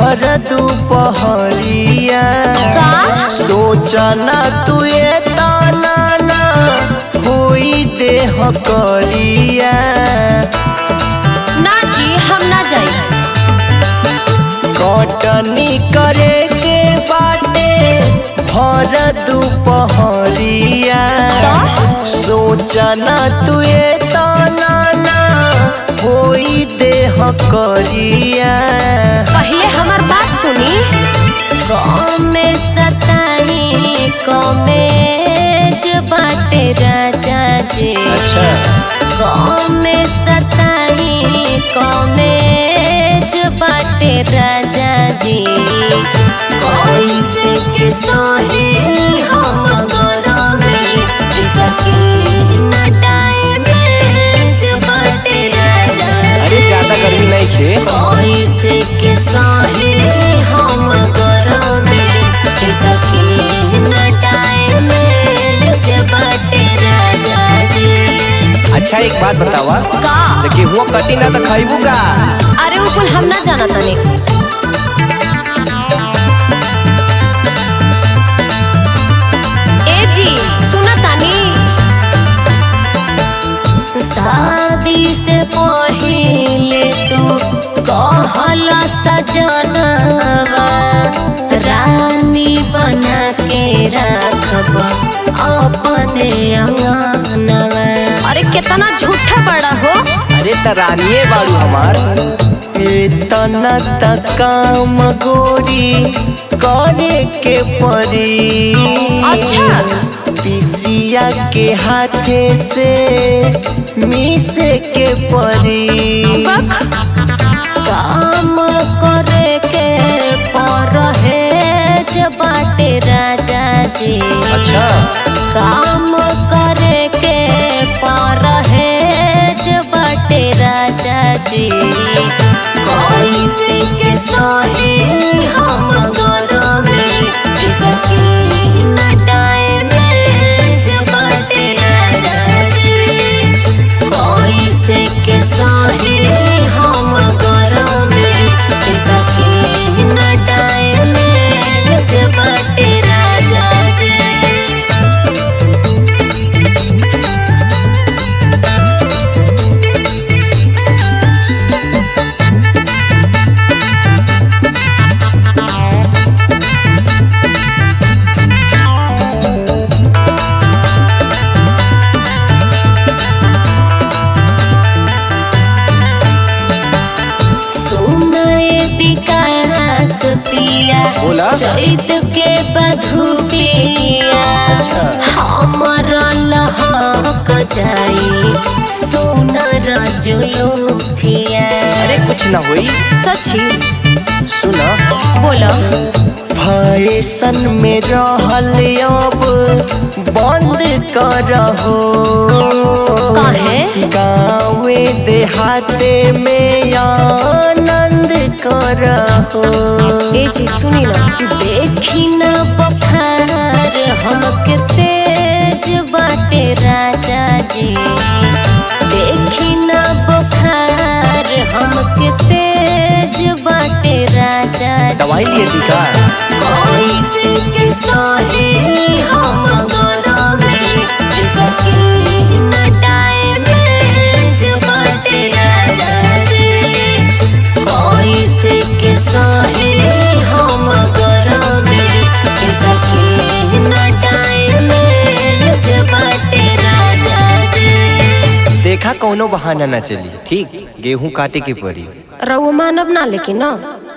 भर दुपहरिया का सोचना तू ये ताना ना होई देह करिया ना जी हम ना जाई कटनी करे के बाटे भर दुपहरिया सोचना तू ये ताना ना होई देह करिया पहले हमार बात सुनी कमे सताई कमे जो बाटे राजा जी अच्छा कमे सताई कमे जो बाटे राजा जी कैसे के सोहे हम गरमे सकी न टाइम जो बाटे राजा अरे ज्यादा गर्मी नहीं खे कैसे के साहे हम गरमे सकी न टाइम जबाटे राजा जी अच्छा एक बात बतावा का देखी हुआ कटी ना तो खाइबू का अरे वो कुल हम ना जाना तने ए जी सुना तानी शादी से पहले तू कहल सजनवा रानी बना के रखब अपने अंगनवा अरे कितना झूठा बड़ा हो अरे त रानिए बाड़ू हमार इतना त काम गोरी करे के परी अच्छा पिसिया के हाथे से मिसे के परी काम करे के परहेज बाटे राजा जी अच्छा काम करे के परहेज बाटे राजा जी कैसे के सहे हम गरमे सकी न टाइम बाटे राजा जी कैसे के सहे हम गरमे सकी न टाइम बाटे राजा जी सुनाए विकास पिया बोला। चैत के बधुपिया अच्छा। हमर लहक जाई सुनर जुलुफिया अरे कुछ ना होई सची सुना बोलो फैशन में रहल अब बंद करहो काहे? गाँवे देहाते में आनंद करहो ए जी सुनी ना देखी ना बखार हमके तेज बाटे राजा जी देखी ना बखार हमके तेज बाटे राजा जी दवाई लिए थी का कैसे के सहे हम गरमे सकी न टाइम बाटे राजा जी कैसे के सहे हम गरमे सकी न टाइम बाटे राजा जी देखा कौनो बहाना ना चली ठीक गेहूं काटे के पड़ी रघु मानव ना लेकिन ना